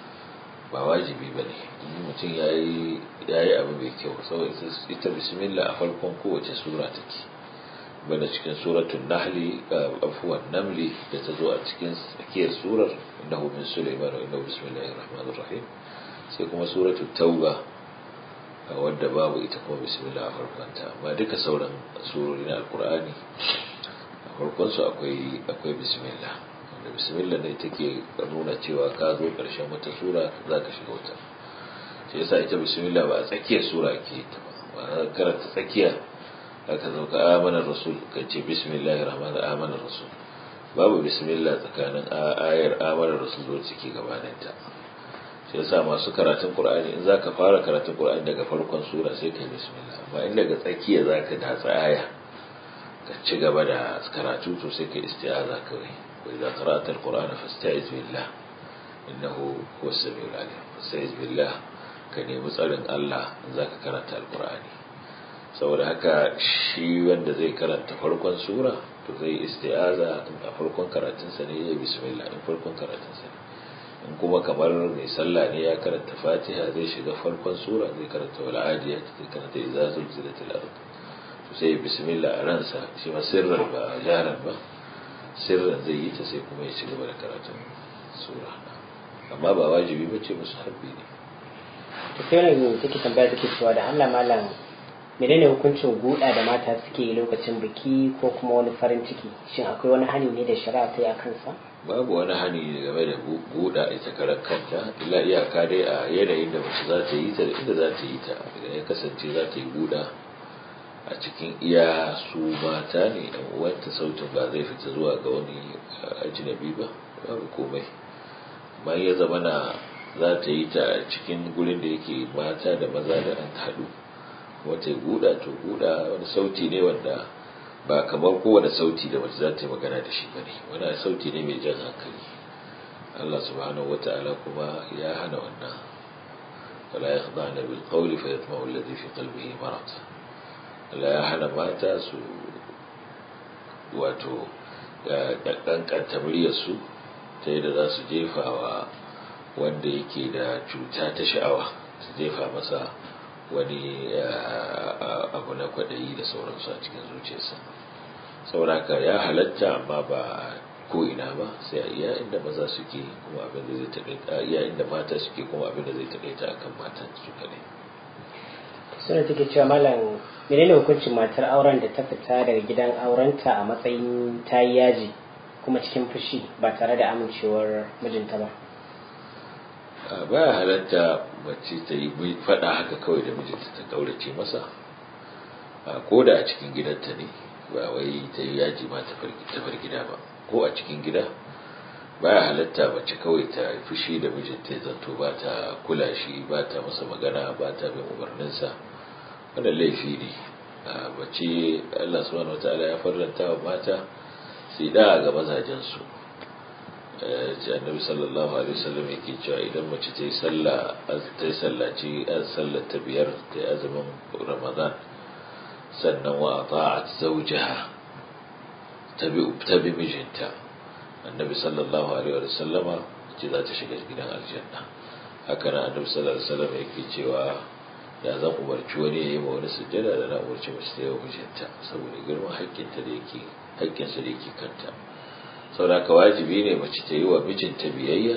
ba wajibi ba ne mutum ya yi abu mai kyau saboda ita bismillah a farkon kowace sura take bana cikin suratun nahli afuwan namli da ta zo a cikin tsakiyar surar innahu min sulaiman wa innahu bismillahir rahmanir rahim sai kuma suratul tauba wadda babu ita kuma bismillah a farkonta amma duka sauran surori na alkur'ani a farkon su akwai akwai bismillah da bismillah ne take nuna cewa ka zo karshen wata sura za ka shiga wata sai yasa ita bismillah ba a tsakiyar sura ake ta ba karanta tsakiya aka zo ka amana rasul ka ce bismillahir rahmanir amana rasul babu bismillah tsakanin ayar amana rasul zo ciki gabanin ta sai yasa masu karatun qur'ani in zaka fara karatun qur'ani daga farkon sura sai kai bismillah amma in daga tsakiya zaka datsa aya ka ci gaba da karatu to sai kai isti'aza kawai wa idza qara'ta al-qur'ana fasta'iz billah innahu huwas samiul alim fasta'iz billah ka nemi tsarin Allah in zaka karanta al-qur'ani saboda haka shi wanda zai karanta farkon sura to zai isti'aza a farkon karatunsa ne ya bismillah in farkon karatunsa ne in kuma kamar mai sallah ne ya karanta fatiha zai shiga farkon sura zai karanta wal adiyat zai karanta idza zulzilatil ard to sai bismillah a ransa shi ma sirran ba jaran ba sirran zai yi ta sai kuma ya ci gaba da karatun sura amma ba wajibi bace musu habbi ne to sai ne take tambaya take cewa da Allah malam menene hukuncin guda da mata suke yi lokacin biki ko kuma wani farin ciki shin akwai wani hani ne da shari'a ta yi a kansa babu wani hani game da guda ita karan kanta illa iyaka dai a yanayin da mace za ta yi ta da inda za ta yi ta idan ya kasance za ta yi guda a cikin iya su mata ne yan uwanta sautin ba zai fita zuwa ga wani ajinabi ba babu komai amma ya zama na za ta yi ta cikin gurin da yake mata da maza da an haɗu wata guda to guda wani sauti ne wanda ba kamar kowane sauti da mace za ta yi magana da shi bane wani sauti ne mai jan hankali Allah subhanahu wata'ala kuma ya hana wannan wala yakhda'na bil qawli fa yatma'u alladhi fi qalbihi marad Allah ya hana mata su wato kankanta muryarsu ta yadda za su jefa wa wanda yake da cuta ta sha'awa su jefa masa wani abu na kwaɗayi da sauransu a cikin zuciyarsa sauraka ya halatta amma ba ko ina ba sai a iya inda maza suke kuma abin da zai taƙaita iya inda mata suke kuma abin da zai taƙaita akan matan su kadai suna take cewa malam menene hukuncin matar auren da ta fita daga gidan aurenta a matsayin ta yi yaji kuma cikin fushi ba tare da amincewar mijinta ba baya halatta mace ta yi faɗa haka kawai da mijinta ta kaurace masa ko da a cikin gidanta ne ba wai ta yi yaji ma ta bar gida ba ko a cikin gida baya halatta mace kawai ta fushi da mijinta ya zanto ba ta kula shi ba ta masa magana ba ta bin umarninsa wannan laifi ne mace Allah subhanahu wataala ya farlanta wa mata su da ga mazajensu annabi sallallahu alaihi wasallam yake cewa idan mace ta yi sallah ta yi sallaci sallar ta biyar ta yi azumin ramadan sannan wa ata'at zawjaha ta bi ta bi mijinta annabi sallallahu alaihi wasallama ce za ta shiga gidan aljanna haka nan annabi sallallahu alaihi wasallam yake cewa da zan umarci wani ya yi ma wani sujjada da na umarci mace ta yi wa mijinta saboda girman haƙƙinta da yake haƙƙinsa da yake kanta saboda wajibi ne mace ta yi wa mijinta biyayya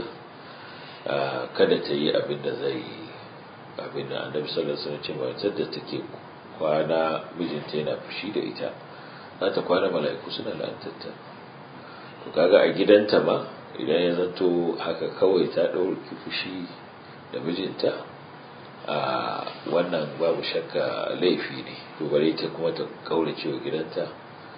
kada ta yi abin da zai abin da annabi sallallahu alaihi wasallam ce matar da take kwana mijinta yana fushi da ita za ta kwana mala'iku suna la'antarta to kaga a gidanta ma idan ya zanto haka kawai ta ɗauki fushi da mijinta a wannan babu shakka laifi ne to bare ta kuma ta kaurace wa gidanta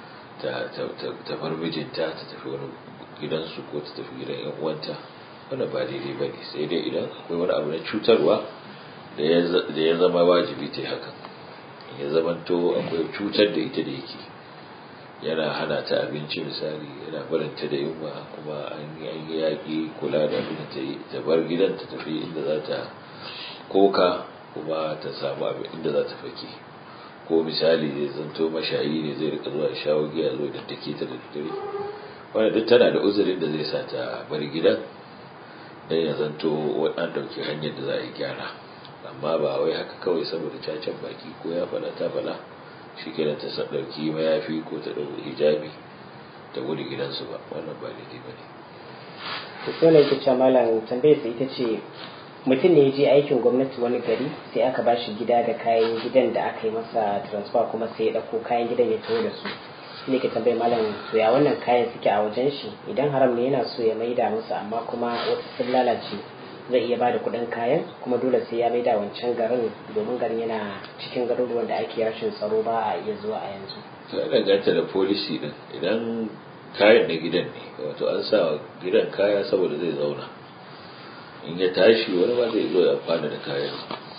ta bar mijinta ta tafi wani gidansu ko ta tafi gidan yan uwanta wannan ba daidai ba ne sai dai idan akwai wani abu na cutarwa da ya zama wajibi ta hakan ya zamanto akwai cutar da ita da yake yana hana ta abinci misali yana barinta da yunwa kuma an yi yaƙi kula da abin ta yi ta bar gidan ta tafi inda za ta koka kuma ta samu abin inda za ta fake ko misali zai zanto mashayi ne zai rika zuwa shawo giya zo da take ta da dare wanda duk tana da uzurin da zai sa ta bar gidan dan ya zanto an ɗauki hanyar da za a yi gyara amma ba wai haka kawai saboda cacen baki ko ya fada ta fada shi kenan ta ɗauki mayafi ko ta ɗauki hijabi ta gudu gidansu ba wannan ba daidai ba ne to sai ne ta malam tambayar sa ita ce mutum ne ya je aikin gwamnati wani gari sai aka ba shi gida da kayan gidan da aka yi masa transfer kuma sai ya ɗauko kayan gidan ya taho da su shi ne ke tambayar malam to ya wannan kayan suke a wajen shi idan haram ne yana so ya maida musu amma kuma wasu sun lalace zai iya bada kuɗin kayan kuma dole sai ya maida wancan garin domin garin yana cikin garuruwan da ake rashin tsaro ba a iya zuwa a yanzu. ya danganta da policy din idan kayan na gidan ne wato an sa gidan kaya saboda zai zauna in ya tashi wani ma zai zo ya amfana da kayan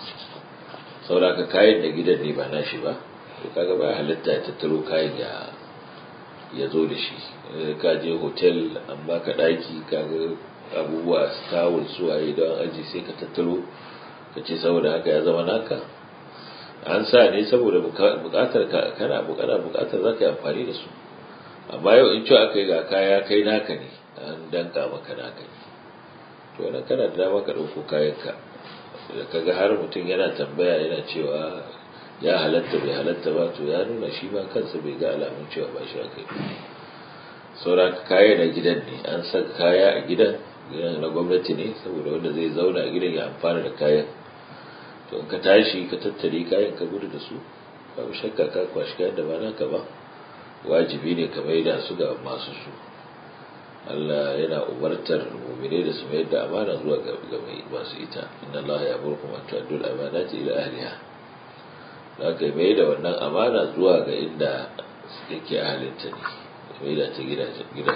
sauraka kayan na gidan ne ba nashi ba to kaga ba halitta ya tattaro kayan ya ya zo da shi ka je hotel an baka daki kaga abubuwa tawul suwaye don aji sai ka tattaro ka ce saboda haka ya zama naka an sa ne saboda bukatar ka kana bukata bukatar za ka yi amfani da su amma yau in cewa aka yi ga kaya kai naka ne an danka maka naka ne to wannan kana da dama ka ɗauko kayanka da kaga har mutum yana tambaya yana cewa ya halatta bai halatta ba to ya nuna shi ma kansa bai ga alamun cewa ba shi aka yi saura kaya na gidan ne an saka kaya a gidan gidan na gwamnati ne saboda wanda zai zauna a gidan ya amfana da kayan to in ka tashi ka tattare kayan ka gudu da su babu shakka ka kwashi kayan da ba naka ba wajibi ne ka maida su ga masu su Allah yana umartar mu'mine da su mayar da amana zuwa ga mai masu ita inna Allah ya burkum an tu'addu al-amanati ila ahliha zaka mai da wannan amana zuwa ga inda yake ahalinta ne mai da ta gidan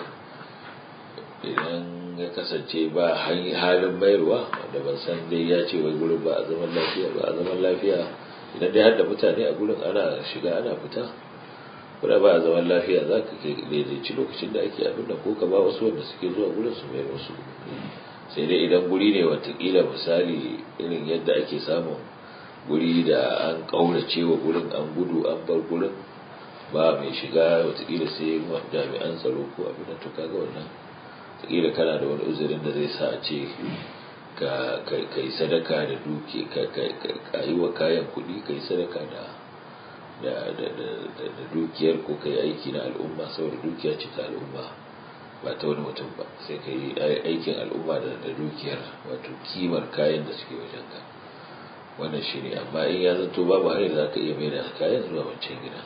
idan ya kasance ba halin mayarwa wanda ban san dai ya ce wai gurin ba a zaman lafiya ba a zaman lafiya idan dai har da mutane a gurin ana shiga ana fita kuna ba a zaman lafiya za ka daidaici lokacin da ake abin da ko ka ba wasu wanda suke zuwa gurin su mayar wasu sai dai idan guri ne watakila misali irin yadda ake samun guri da an ƙaurace wa gurin an gudu an bar gurin ba mai shiga watakila sai jami'an tsaro ko abin da to kaga wannan watakila kana da wani uzurin da zai sa a ce ka yi sadaka da duki ka yi wa kayan kuɗi ka yi sadaka da dukiyar ko ka yi aiki na al'umma saboda dukiya ce ta al'umma ba ta wani mutum ba sai ka yi aikin al'umma da dukiyar wato kimar kayan da suke wajen ka wannan shi ne amma in ya zanto babu hanyar za ka iya mai da kayan zuwa wancan gida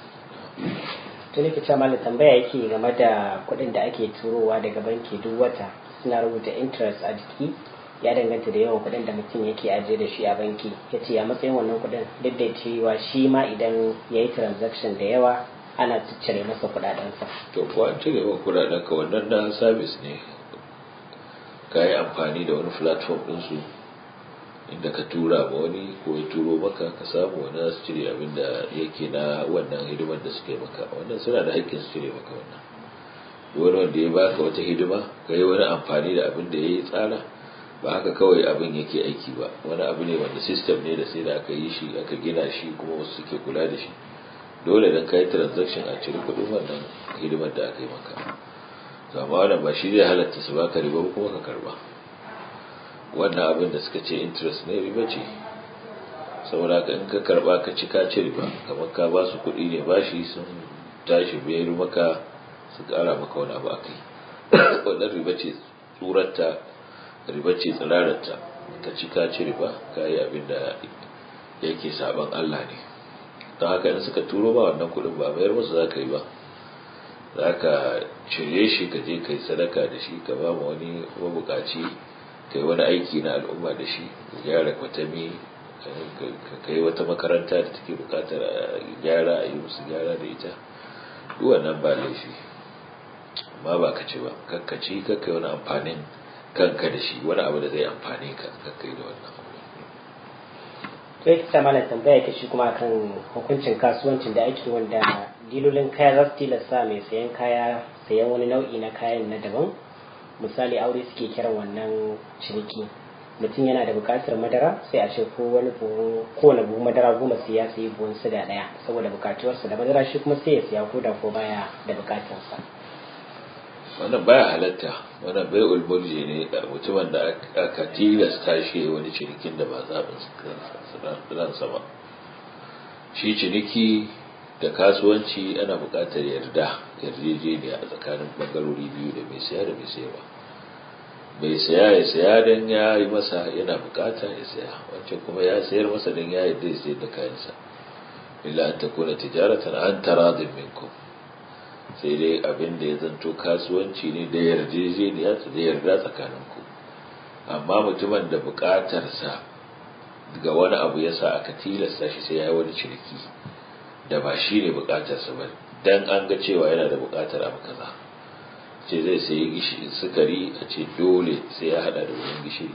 to ne cewa malam tambaya yake game da kuɗin da ake turowa daga banki duk wata suna rubuta interest a jiki ya danganta da yawan kuɗin da mutum yake ajiye da shi a banki ya ce a matsayin wannan kuɗin duk da cewa shi ma idan ya yi transaction da yawa ana ciccire masa kuɗaɗensa. to ko an cire wa kuɗaɗen ka wannan na service ne ka yi amfani da wani platform ɗinsu inda ka tura ma wani ko ya turo maka ka samu wani za su cire abin da yake na wannan hidimar da suka yi maka wannan suna da haƙƙin su cire maka wannan wani wanda ya baka wata hidima ka yi wani amfani da abin da ya yi tsara ba haka kawai abin yake aiki ba wani abu ne wanda system ne da sai da aka yi shi aka gina shi kuma wasu suke kula da shi dole dan kai transaction a cire kuɗin wannan hidimar da aka yi maka amma wannan ba shi zai halatta su baka riba kuma ka karba wannan abin da suka ce interest ne riba ce saboda ka in ka karba ka ci ka ci riba kamar ka ba su kuɗi ne bashi sun tashi biyar maka su ƙara maka wani abu akai wannan riba ce tsurarta riba ce tsirararta ka ci ka ci riba ka yi abin da yake saban Allah ne don haka in suka turo ba wannan kuɗin ba mayar musu za ka yi ba za ka cire shi ka je ka yi sadaka da shi ka ba ma wani mabukaci ka yi wani aiki na al'umma da shi ka gyara kwatami ka kai wata makaranta da take bukatar gyara a yi musu gyara da ita duk wannan ba laifi amma ba ka ci ba kakkaci kakkai wani amfanin kanka da shi wani abu da zai amfane ka kakkai da wannan to yake ta mana tambaya ta shi kuma kan hukuncin kasuwancin da ake wanda dilolin kayan za su tilasta mai sayan kaya sayan wani nau'i na kayan na daban misali aure suke kiran wannan ciniki mutum yana da buƙatar madara sai a ce ko wani buhun kowane buhun madara goma sai ya sayi buhun siga ɗaya saboda buƙatuwarsa da madara shi kuma sai ya siya ko da ko baya da buƙatarsa wannan baya halatta wannan bai ulmulji ne da mutumin da aka tilasta shi wani cinikin da ba zaɓin ransa ba shi ciniki da kasuwanci ana buƙatar yarda yarjejeniya a tsakanin ɓangarori biyu da mai saya da mai sayarwa mai saya ya saya don ya yi masa yana buƙata ya saya wancan kuma ya sayar masa don ya yarda ya sayar da kayansa illa an takuna tijaratan an taradin minkum sai dai abin da ya zanto kasuwanci ne da yarjejeniya da yarda tsakaninku amma mutumin da buƙatarsa ga wani abu ya sa aka tilasta shi sai ya yi wani ciniki da ba shi ne buƙatarsa ba dan an ga cewa yana da buƙatar abu kaza ce zai sayi gishiri sukari a ce dole sai ya hada da wurin gishiri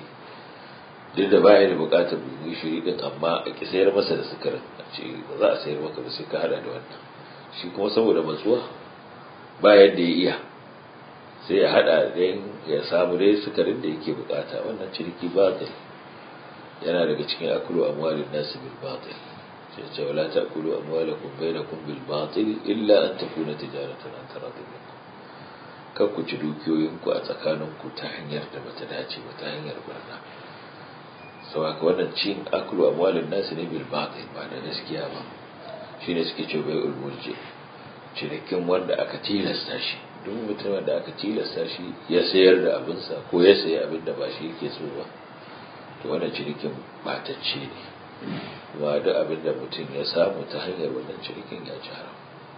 duk da baya da buƙatar wurin gishiri din amma a ki sayar masa da sukarin a ce ba za a sayar maka ba sai ka hada da wannan shi kuma saboda matsuwa ba yadda ya iya sai ya hada don ya samu dai sukarin da yake bukata wannan ciniki batil yana daga cikin akulu amwalin nasu bil batil sai ce wala ta'kulu amwalakum bainakum bil batil illa an takuna tijaratan an taradin minkum kar ku ci dukiyoyinku a tsakaninku ta hanyar da bata dace ba ta hanyar barna sau haka wannan cin akulu amwalin nasu ne bil batil ba da gaskiya ba shine suke ce bai ulmulje cinikin wanda aka tilasta shi duk mutumin da aka tilasta shi ya sayar da abinsa ko ya sayi abin da ba shi yake so ba to wannan cinikin batacce ne kuma duk abin da mutum ya samu ta hanyar wannan cinikin ya ci haram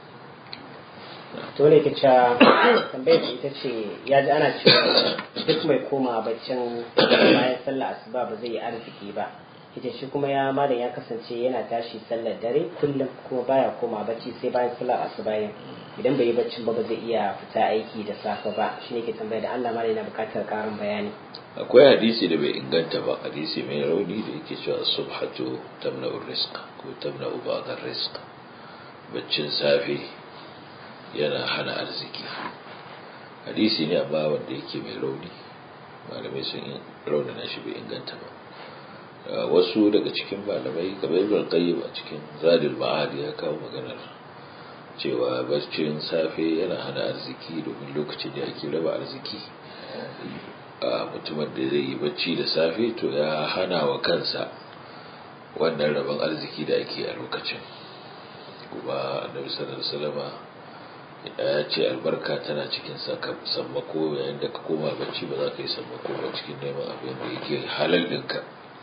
to ne kica tambayar da ita ce ya ji ana cewa duk mai koma baccin bayan sallah asuba ba zai yi arziki ba ita shi kuma ya malam ya kasance yana tashi sallar dare kullum kuma baya koma bacci sai bayan sallar asuba idan bai yi baccin ba ba zai iya fita aiki da safe ba shi ne ke tambaya da Allah malam yana buƙatar ƙarin bayani akwai hadisi da bai inganta ba hadisi mai rauni da yake cewa subhatu tamna'ur rizq ko tamna'u ba'd rizq baccin safe yana hana arziki hadisi ne amma wanda yake mai rauni malamai sun raunana shi bai inganta ba wasu daga cikin malamai kamar ibn qayyim a cikin zadil ma'ad ya kawo maganar cewa barcin safe yana hana arziki domin lokacin da ake raba arziki a mutumin da zai yi bacci da safe to ya hana wa kansa wannan rabon arziki da ake a lokacin kuma annabi sallallahu alaihi wasallam ya ce albarka tana cikin sammako yayin da ka koma bacci ba za ka yi sammako ba cikin neman abin da yake halal ɗinka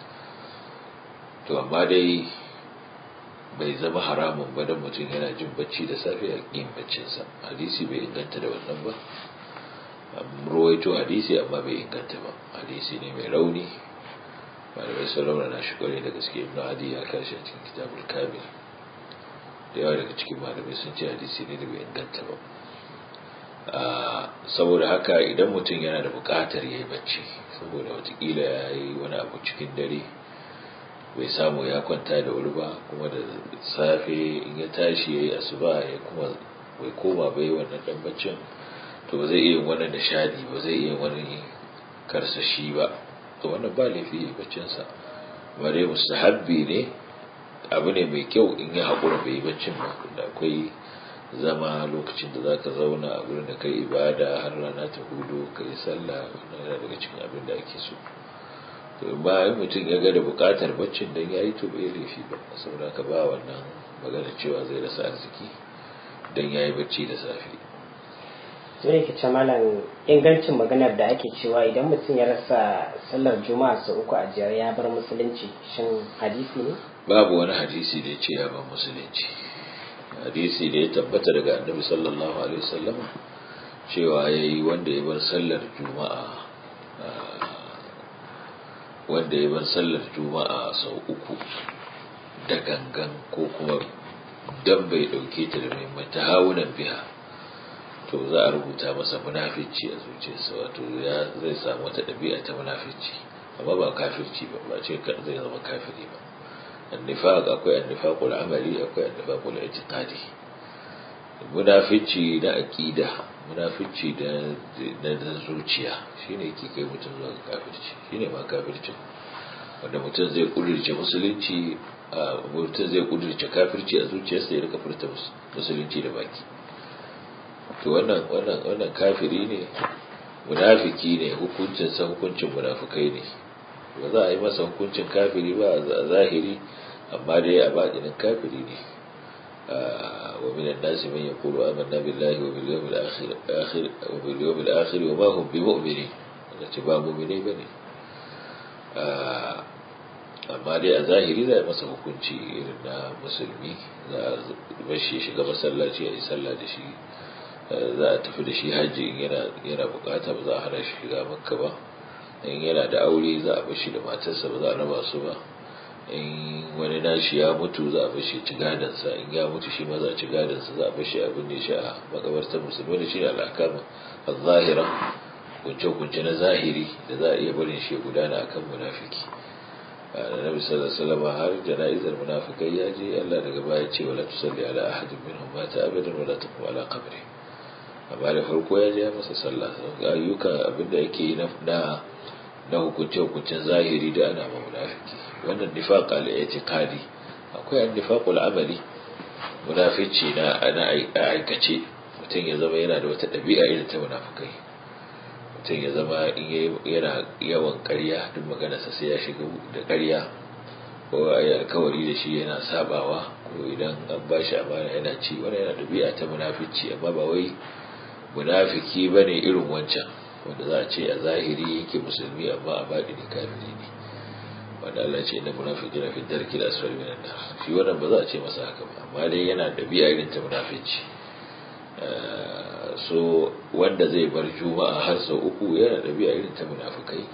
to amma dai bai zama haramun ba don mutum yana jin bacci da safe a yin baccinsa hadisi bai inganta da wannan ba ruwaito hadisi amma bai inganta ba hadisi ne mai rauni malamai sun rauna na shi kwarai da gaske ibn adi ya kashi a cikin kitabul kamil da yawa daga cikin malamai sun ce hadisi ne da bai inganta ba saboda haka idan mutum yana da buƙatar ya yi bacci saboda watakila ya yi wani abu cikin dare bai samu ya kwanta da wuri ba kuma da safe in ya tashi ya yi asuba ya kuma bai koma bai wannan dan baccin to ba zai iya wannan nishadi ba zai iya wani karsashi ba to wannan ba laifi ya baccinsa ba dai mustahabbi ne abu ne mai kyau in ya haƙura bai yi baccin ba da akwai zama lokacin da za ka zauna a gurin da kai ibada har rana ta hudu ka yi sallah wannan yana daga cikin abin da ake so to bayan mutum ya ga da buƙatar baccin dan ya yi to bai laifi ba saboda ka ba wannan magana cewa zai rasa arziki dan ya yi bacci da safe sai ke ce malam ingancin maganar da ake cewa idan mutum ya rasa sallar juma'a sau uku a jiyar ya bar musulunci shin hadisi ne babu wani hadisi da ya ce ya bar musulunci hadisi da ya tabbata daga annabi sallallahu alaihi wasallam cewa ya yi wanda ya bar sallar juma'a wanda ya bar sallar juma'a sau uku da gangan ko kuma dan bai dauke ta da muhimmanci hawunan biha to za a rubuta masa munafici a zuciyarsa wato ya zai samu wata ɗabi'a ta munafici amma ba kafirci ba ba ce zai zama kafiri ba annifaq akwai annifaqul amali akwai annifaqul i'tiqadi munafici na aqida munafici da na zuciya shine yake kai mutum zuwa kafirci shine ma kafircin wanda mutum zai kudirce musulunci mutum zai kudirce kafirci a zuciyarsa ya rika furta musulunci da baki to wannan wannan wannan kafiri ne munafiki ne hukuncin sa hukuncin munafikai ne ba za a yi masa hukuncin kafiri ba a zahiri amma dai a baɗinin kafiri ne wa min an-nasi man yaqulu amanna billahi wa bil yawmil akhir akhir wa bil yawmil akhir wa ma hum bimu'minin da ce ba mu'mini bane amma dai a zahiri za a masa hukunci irin na musulmi za a bashi shiga masallaci a yi sallah da shi za a tafi da shi hajji in yana bukata ba za a hana shi shiga makka ba in yana da aure za a bashi da matarsa ba za a raba su ba in wani nashi ya mutu za a bashi ci gadansa in ya mutu shi ma za a ci gadansa za a bashi abin da shi a makabartar musulmi da shi ne al'akama a zahira kunce-kunce na zahiri da za a iya barin shi gudana akan munafiki da nabi sallallahu alaihi wasallam har jana'izar munafikai ya je Allah daga baya ce wala tusalli ala ahadin minhum mata abadan wala taqum ala qabri amma da farko ya je ya masa sallah ayyuka abinda yake yi na na hukunce hukuncen zahiri da ana ma munafiki wannan nifaq al i'tiqadi akwai an nifaq al amali munafici na ana aikace mutum ya zama yana da wata ɗabi'a irin ta munafikai mutum ya zama in yana yawan ƙarya duk maganarsa sai ya shiga da ƙarya ko a yi alkawari da shi yana sabawa ko idan an ba shi amana yana ci wani yana ɗabi'a ta munafici amma ba wai munafiki ba ne irin wancan wanda za a ce a zahiri yake musulmi amma a baɗi ne kafiri ne wanda Allah ce inda munafiki na fi darki da asfali minan nar shi wannan ba za a ce masa haka ba amma dai yana ɗabi'a irin ta munafici so wanda zai bar juma'a har sau uku yana ɗabi'a irin ta munafukai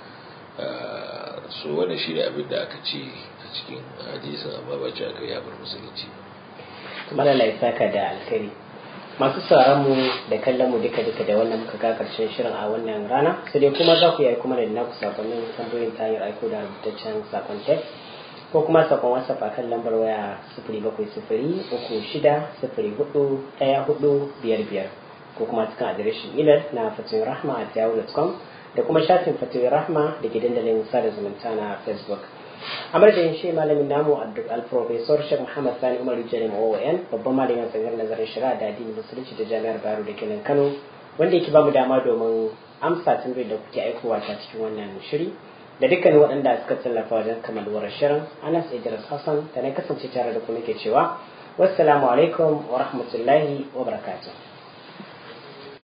so wannan shi ne abin da aka ce a cikin hadisin amma ba ce aka yi bar musulunci malala ya saka da alkari masu sauran mu da kallon mu duka duka da wannan muka ga karshen shirin a wannan rana sai dai kuma za ku yi kuma da naku sakonnin tambayoyin ta hanyar aiko da rubutaccen sakon text ko kuma sakon whatsapp a kan lambar waya sifiri bakwai sifiri uku shida sifiri hudu ɗaya hudu biyar biyar ko kuma cikin adireshin imel na fatoyin rahma a yahoo.com da kuma shafin fatoyin rahma da ke dandalin sada zumunta na facebook a madadin shi malamin namu a duk alprofesor shek muhammad sani umar jalim oon babban malamin tsangar nazarin shari'a da addinin musulunci da jami'ar bayero da kenan kano wanda yake bamu dama domin amsa tambayar da kuke aikowa ta cikin wannan shiri da dukkanin waɗanda suka tallafa wajen kamaluwar shirin anas idris hassan da na kasance tare da ku nake cewa wassalamu alaikum wa rahmatullahi wa barakatuh